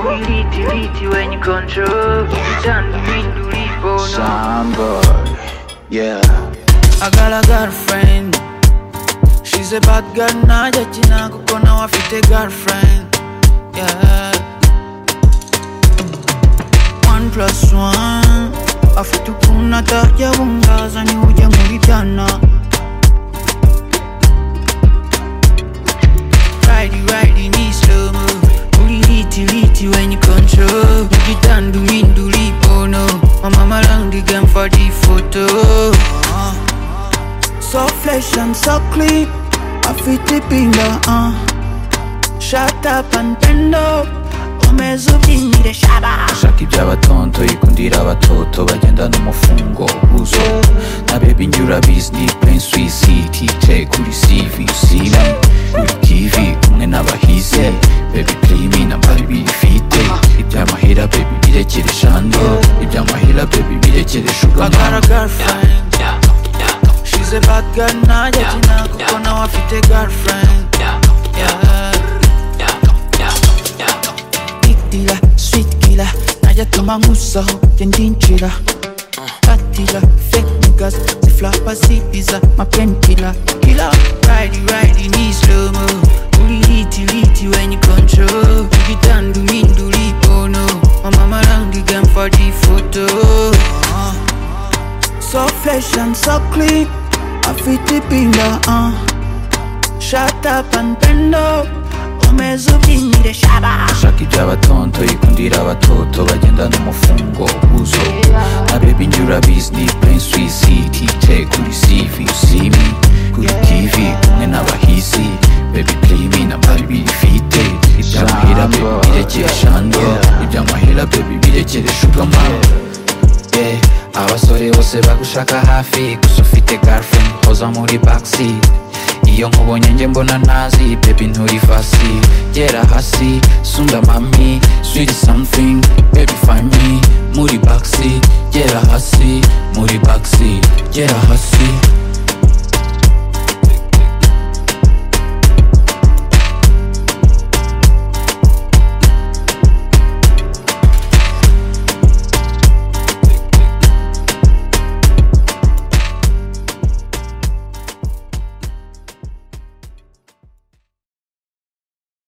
Uliti liti when you control Done windu lipo no Sound good. Yeah. I got a girlfriend. She's a bad girl, najya kina kuko nawe afite girlfriend. Yeah. One plus one. Afite ukuntu atajya bungaza niwe ujya muri byana. Riding, riding in slow mo. Uliliti, liti when you control. Ujitandu, windu, lipo, no. Mama malang the game for the photo. Uh. So fresh and so clean, I fit the pinga, uh Shut up and bend up, umeze ubyinyire shaba Shaka iby'abatonto yikundira abatoto bagendana umufungo uzo na baby njye urabizi ni plain sweet city take kuri CV you see me kuri TV kumwe n'abahize baby play me na mbari bifite iby'amahera baby birekere shando iby'amahera baby birekere I sugar got mama a girlfriend, she's a bad girl najya kina kuko nawe afite girlfriend yeah. Big dealer, sweet killer, najya tuma nkusaho jye ndinjira Patila, fake niggas, ziflapa zibiza my painkiller Killer, ridey ridey ni slow mo Uliliti liti when you control Ujitandu windu lipono Mama malang the game for the photo uh. So fresh and so clean, I fit the pinga, uh Shut up and bend up, umeze ubyinyire shaba Shaka iby'abatonto yikundira abatoto bagendana umufungo uzo na baby njye urabizi ni plain sweet city take kuri CV you see me kuri TV kumwe n'abahizi baby play me na mbari bifite iby'amahera baby birekere shando iby'amahera baby birekere sugar mama Yeah, abasore bose bagushaka hafi gusa ufite girlfriend hoza muri backseat iyo nkubonye njye mbona ntazi baby nturi fasi gera hasi sunda mami sweet something baby find me muri backseat gera hasi muri backseat gera hasi